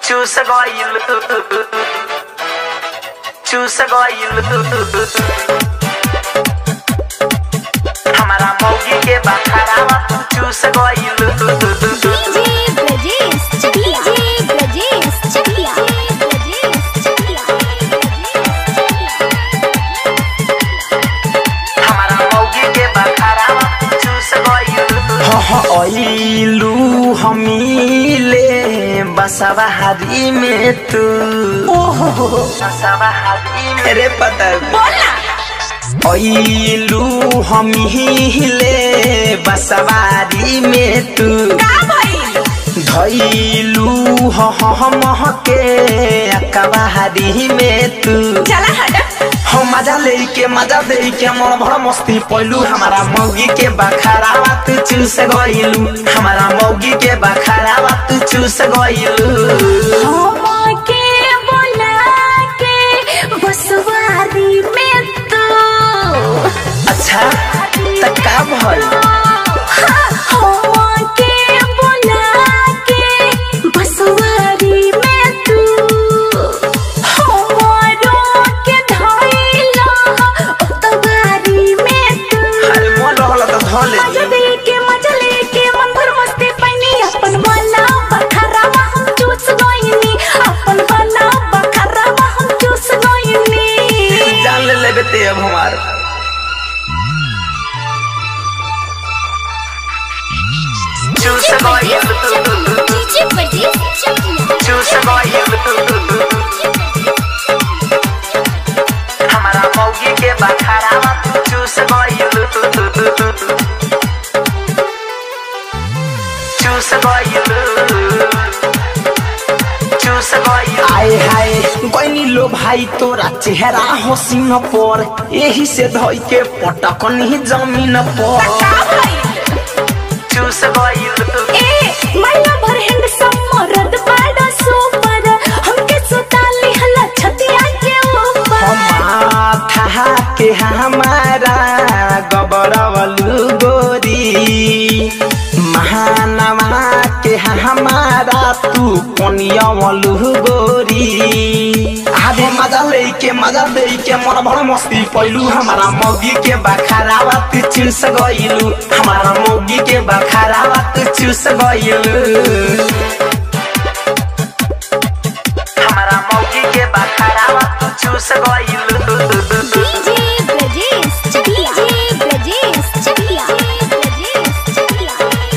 చూసగోయిల్లు చూసగోయిల్లు हमारा मौगी के बखरावा तू चूसगोइल्लु डीजे ब्रजेश चकिया डीजे ब्रजेश चकिया ब्रजेश चकिया हमारा मौगी के बखरावा तू चूसगोइल्लु ऐलू हमीले बसवाहारी में तू सवाहारी में मेरे पता ऐलू हमीले बसवारी में तू धैलू हम के अकबारी में तू हम मजा लेके मजा लेके मन भर मस्ती पैलू हमारा मौगी के बखरावा तू चूस गइलू हमारा मौगी के बखरावा तू चूस गइलू के बोला के बसवारी में तो अच्छा त का भइल के बोला के बसवारी में तू हमारो के धइला उतवारी में तू अरे मन रहल त धले मजा दे के मजा लेके मन भर मस्ती पैनी अपन वाला बखरावा हम चूस गइनी अपन वाला बखरावा हम चूस गइनी जान ले लेबे ते अब हमार चूसगोइल्लु डीजे ब्रजेश चकिया चूसगोइल्लु हमारा मौगी के बखरावा तू चूसगोइल्लु चूसगोइल्लु चूसगोइल्लु आए हाय गइनी लो भाई तोरा चेहरा हसीन पर यही से धइ के पटकनी जमीन पर चूसगोइल्लु ए मैला भर हैंडसम मरद बड़ा सुपर हमके सुताली हला छतिया के ऊपर माथा के हमारा गबरवलू गोरी महानवा के हमारा तू कोनियावलू गोरी आधे मजा लेके मजा लेके मन भर मस्ती पैलू हमारा मौगी के बखारावा तू चूस गइलू हमारा मौगी के बखारावा तू चूस गइलू हमारा मौगी के बखरावा तू चूसगोइल्लु डीजे ब्रजेश चकिया डीजे ब्रजेश चकिया ब्रजेश चकिया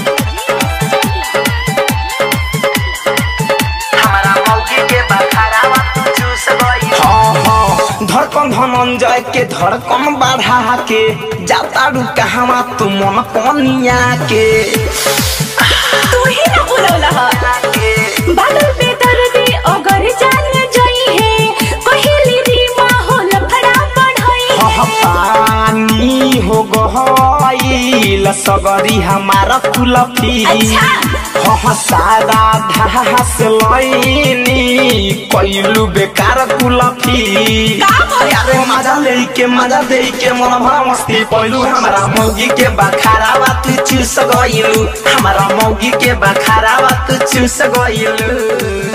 हमारा मौगी के बखरावा तू चूसगोइल्लु हाँ, हाँ, धड़कन धनंजय के धड़कन बढ़ा के जाता रू कहवा तू मन पनिया के तू ही ना बोलौला ह बादल पे दर्दी अगर जान जई है कहिली री माहौल भड़ा बढ़ई हाँ, पानी हो गईल सगरी हमारा कुलफी अच्छा। हाँ सारा घास लैनी कैलू बेकार कुलफी अरे मजा लेके मजा लेके मन भरा मस्ती पैलू हमारा मौगी के बखारावा तू चूस गइलू हमारा मौगी के बखारावा तू चूस गइलू